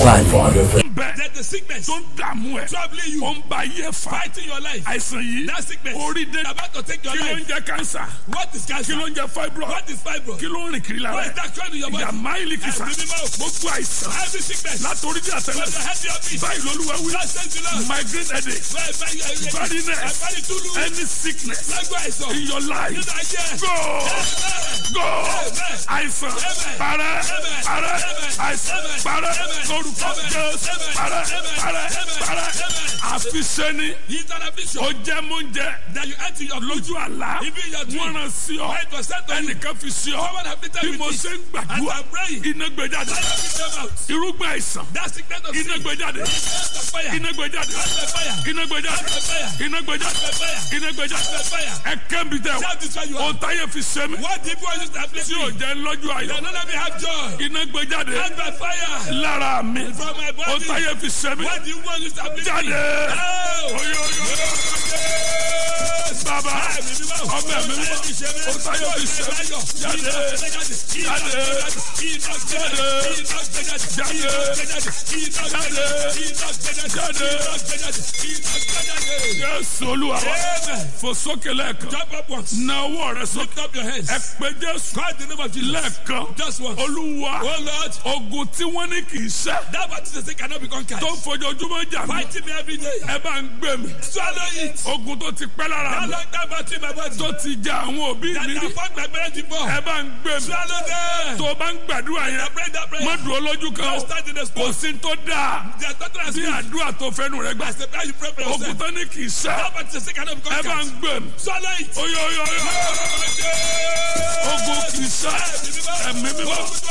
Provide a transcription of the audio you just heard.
FM. bẹ́ẹ̀ There's the sickness tó ń dààmú ẹ̀ troubling you, ó ń ba ayé fa fighting your life. àìsàn yìí That sickness orí dé about to take your kí ló ń life. jẹ kánsà What is kí cancer? ló ń jẹ fibroid What is fibroid? kí ló ń rìn kiri lára What is ẹ̀ that trend in your body? ìyá máìlì kìsà Ẹ̀mí mímọ́. gbogbo àìsàn Every sickness. látòrí dé From àtẹlẹ the head to your feet. báyìí lolúwa wí God sends you Lord. migraine headache Bẹ́ẹ̀ bẹ́ẹ̀ yẹ yẹ. Barrenness. Ẹ̀fọ́ni túlù. any sickness Lágbó àìsàn. in your life Nínú ayé. go go Amen. àìsàn Amen. parẹ́ Amen. parẹ́ Amen. àìsàn Amen. parẹ́ Amen. lórúkọ Amen. Jésù Amen. parẹ́ Amen. parẹ́ Amen. parẹ́ Amen. àfiṣẹ́ni He's an affliction ó jẹ́ mọ́njẹ́ that you enter your lójú àlá Even your dream. wọ́n rán sí ọ Right was sent on you. ẹnìkan fi sí ọ Someone have been bí with mo this. ṣe ń As gbàdúrà I'm praying. iná gbé jáde I have them out. irúgbìn àìsàn That sickness of iná sin. gbé jáde That's the fire. iná gbé jáde That's the fire. iná gbé jáde That's the fire. iná gbé jáde That's the fire. iná gbé jáde That's the fire. ẹ kẹ́mi tẹ Shout this where you o are. táyé fi ṣe mí What the people used to afflict tí ò me. jẹ́ lọ́jọ́ ayọ̀ They don't let me have joy. iná gbé jáde That's the fire. lára mi From my o body. táyé fi ṣe mí What the people used to afflict me. jáde Oh. oyo oyo bàbá ọmọ ẹ̀mí mímọ́ o táyé fi ṣe mí jáde jáde jáde Jésù Olúwa wa fò sókè lẹ́ẹ̀kan Jump up once. na ọwọ́ rẹ sókè Lift up your hands. ẹ pé Jésù Call the name of Jesus. lẹ́ẹ̀kan Just once. Olúwa Oh Lord, ogun tí wọ́n ní kì í ṣẹ́ that battle they say cannot be conquered. tó ń fojoojúmọ́ jà mí Fighting me every day. ẹ bá ń gbé mi Swallow it. ogun tó ti pẹ́ lára That mi long time battle in my body. tó ti ja àwọn òbí That mi I rí fought my parents before. ẹ bá ń gbé mi Swallow them. tó o bá ń gbàdúrà I yẹn pray that prayer. má dúró lójú kan o Don't stand in the kò spot. sí tó dáa There's nothing as bí good àdúrà tó fẹ́nu rẹ gbà as the prayer you pray for ogun yourself. tó ní kì í ṣẹ́ That battle they say cannot be ẹ bá ń conquered. gbé mi Swallow it. oyo oyo oyo ogun kì í ṣẹ́ ẹ̀mí mímọ́.